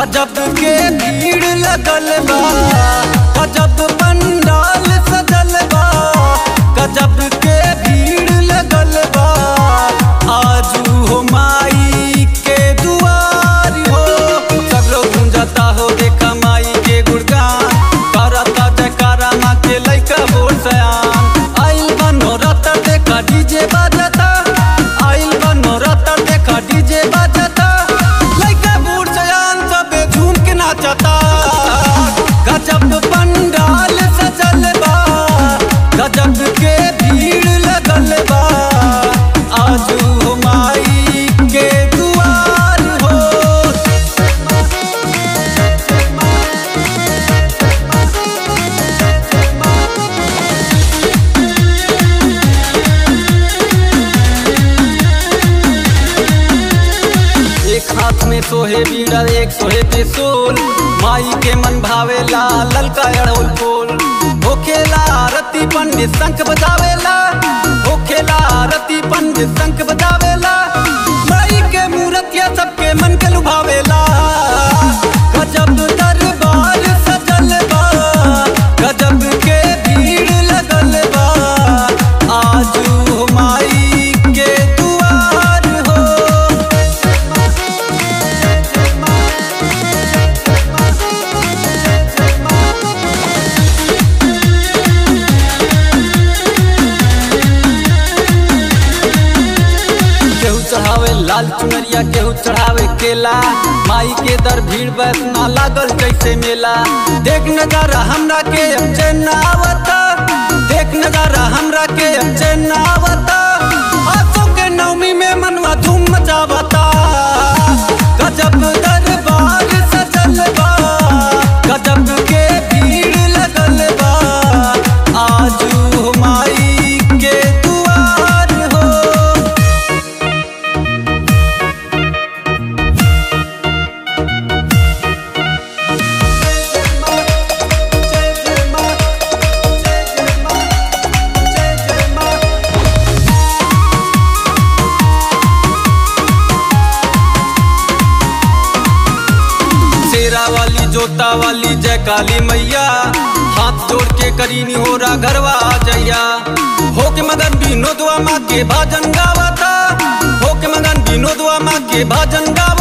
गजब के भीड़ लगल बा गजब पंडाल सजल बा गजब के भीड़ लगल बा आजू हो माई के दुआर हो सब लोग गूंजता हो देखा माई के गुणगान करता जयकारा माँ के लइका बोल सयान आइल बनो रत देखा डीजे बाजता आइल बनो रत देखा डीजे बाजता लइका बूढ़ सयान सबे झूम के नाचता गजब पंडाल सजल बा गजब के भीड़ लगल बा आजू हो माई के दुआर हो एक हाथ में सोहे बीड़ा एक सोहे त्रिशूल माई के मन भावेला ललका अड़ोल फूल होखेला आरती पंडित शंख बजावेला होखेला आरती पंडित शंख बजावेला माई के मूर्तिया सबके मन के लुभावेला गजब दरबार सजल बा गजब के भीड़ लगल बा आजू माई के दुआर हो केहू चढ़ावे लाल चुनरिया केहू चढ़ावे केला माई के दर भीड़ बैठना लागल जैसे मेला देख नजारा हमरा के अब चैन ना आवता देख नजारा हमरा के अब चैन ना आवता आसों के नवमी में मनवा धूम मचावता गजब दरबार सजल बा गजब के भीड़ लगल बा आजू माई के दुआर हो शेरा वाली जोता वाली जय काली मैया हाथ जोड़ के करीनी हो रहा घरवा आ जैया हो के मगन विनोदवा माँ के भजन गावता हो के मगन विनोदवा माँ के भजन गावता